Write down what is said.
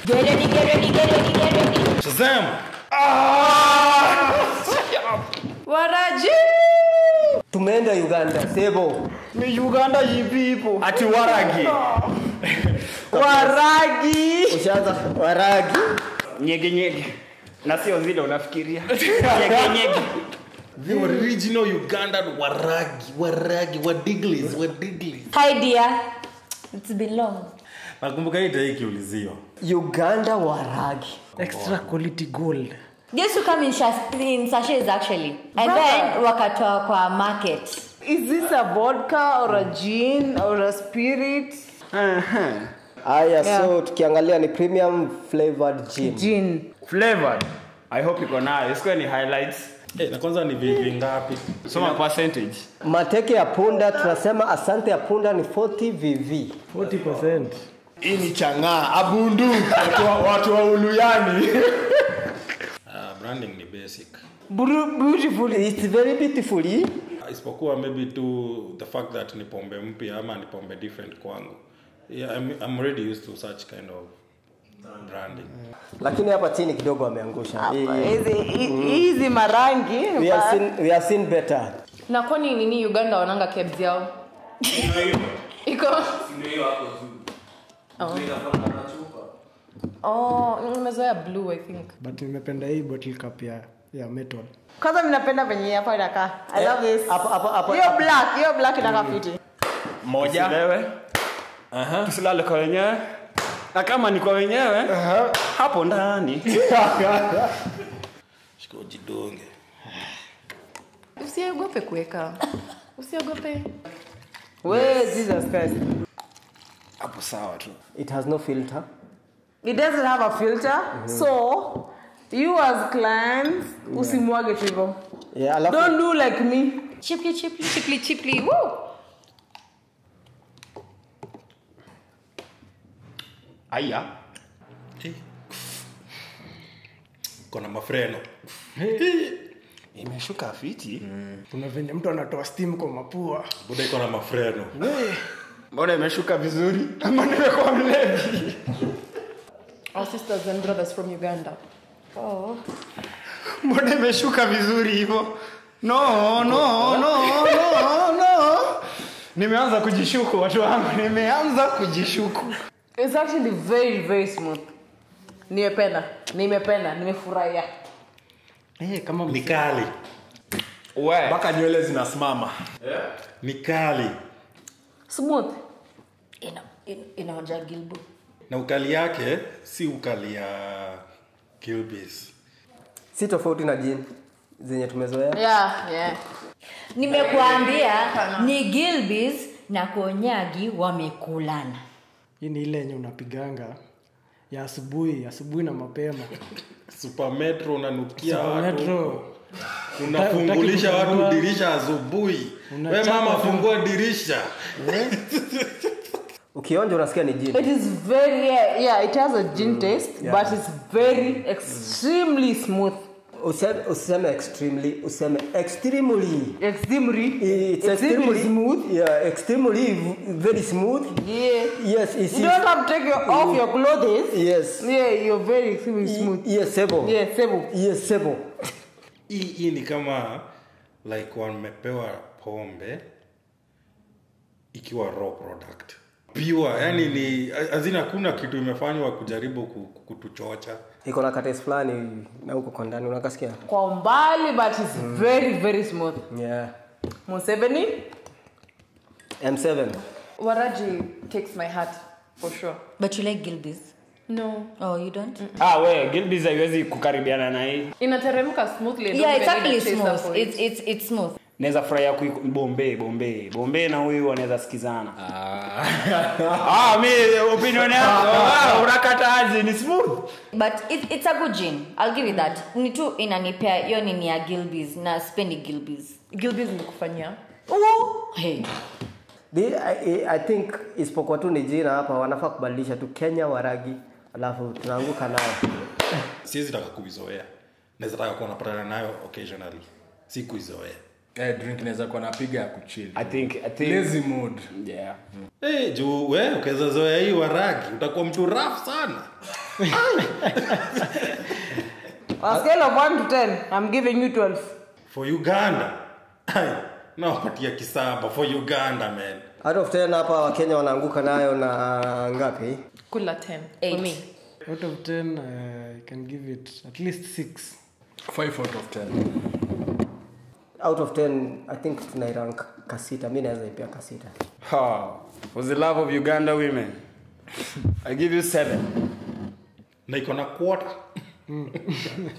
Get ready, get ready, get ready, get ready. Shazam! waraji tumeenda uganda sebo ni uganda yipipo Ati waragi. waragi ushaanza waragi nyege nyege na sio zile unafikiria nyege nyege The original Ugandan waragi, waragi, wadiglis, wadiglis. Hi dear. It's been long. Nakumbuka hii tayari ikiuliziwa. uganda waragi extra quality gold Just to come in, shas- in sachets actually. And then wakatoa kwa market. is this a vodka or a gin or a spirit haya Yeah. so tukiangalia ni premium flavored gin gin flavored i hope iko nayo isikuwe ni highlights Eh, na kwanza ni vivi ngapi? soma percentage mateke ya punda tunasema asante ya punda ni 40 vv 40%. Hii ni chang'aa, abundu. Watu wa, watu wa uluyani. Ah, branding ni basic. Bru- beautiful it's very beautiful eh? Isipokuwa maybe tu the fact that ni pombe mpya ama ni pombe different kwangu. Yeah, I'm, I'm already used to such kind of branding. lakini hapa chini kidogo wameangusha Hii- hii- Hizi- hi- hizi marangi we have seen, we have seen better na kwani nini uganda wananga kebs yao iko Oh, nimezoea blue i think but nimependa hii bottle cup ya, ya metal kwanza minapenda venye hapa inakaa i love this hapa- hapa- hapa- hiyo black hiyo black inakaa fiti moja tusilewe tusilale kwa wenyewe na kama ni kwa wenyewe hapo ndani Shika ujidunge. usiogope kuweka usiogope we jesus christ hapo sawa tu it has no filter it doesn't have a filter so you as clients usimwage tu hivyo yeah, alafu don't do like me Chiply, chiply, chiply, chiply. Woo! aya Eh. Kona mafreno. imeshuka fiti kuna venye mtu anatoa steam kwa mapua Buda iko na mafreno. mbona imeshuka vizuri ama nimekuwa mlevi our sisters and brothers from uganda oh. mbona imeshuka vizuri hivyo no no no no no nimeanza kujishuku watu wangu nimeanza kujishuku it's actually very very smooth nimependa nimependa nimefurahia hey, kama Ni kali. we Mpaka nywele zinasimama. Ni kali. smooth Ina- in- inaonja gilbu. Na ukali yake si ukali ya Gilbis. si tofauti na jin zenye tumezoea yeah yeah nimekuambia ni gilbis na konyagi wamekulana hii ni ile yenye unapiganga ya asubuhi asubuhi na mapema Super Metro unanukia Super watu. Metro. Unafungulisha Utaki watu kufungua. dirisha asubuhi. We Unachapa mama tu. fungua dirisha. ukionja unasikia ni jin it is very yeah, yeah it has a gin taste but it's very extremely smooth useme, useme extremely useme extremely extremely it's extremely smooth yeah extremely v- very smooth yeah yes it's you don't have to take your, off your clothes yes yeah you're very extremely smooth yes sebo yeah sebo yes sebo Hii hii ni kama like wamepewa pombe ikiwa raw product. Pure, yani ni azina hakuna kitu imefanywa kujaribu ku- ku- kutuchocha. iko na kates fulani na huko kwa ndani unakasikia kwa umbali but it's very very smooth yeah Museveni m7 waraji takes my heart for sure but you like gilbis no oh you don't ah we gilbis haiwezi kukaribiana na hii inateremka smoothly I don't yeah it's even need actually a chaser smooth for it. it's, it's, it's smooth naweza furahia kui bombe bombe bombe na huyu wanaweza sikizana ah, mi opinion yako ah, unakataji ni smooth but it, it's a good gin i'll give you that ni tu inanipea hiyo nini ya gilbis na spendi gilbis gilbis nikufanyia hey. The, I, I think isipokuwa tu ni jina hapa wanafaa kubadilisha tu kenya waragi alafu tunaanguka nayo Siwezi taka kuizoea. Naweza taka kuwa napatana nayo occasionally. Si kuizoea. Eh, drink inaweza kuwa napiga ya kuchill. i think i think Lazy mood. yeah Eh, juu we ukiweza zoea hii waragi utakuwa mtu raf sana. On a scale of 1 to 10, I'm giving you 12. for uganda Ai, nawapatia kisaba for uganda man out of 10 hapa wakenya wanaanguka nayo na ngapi kula 10 Eight. for me out of 10 uh, i can give it at least 6 5 out of 10 out of 10 i think tunairank kasita mi naweza ipia kasita Ha, for the love of uganda women i give you 7 na iko na quarter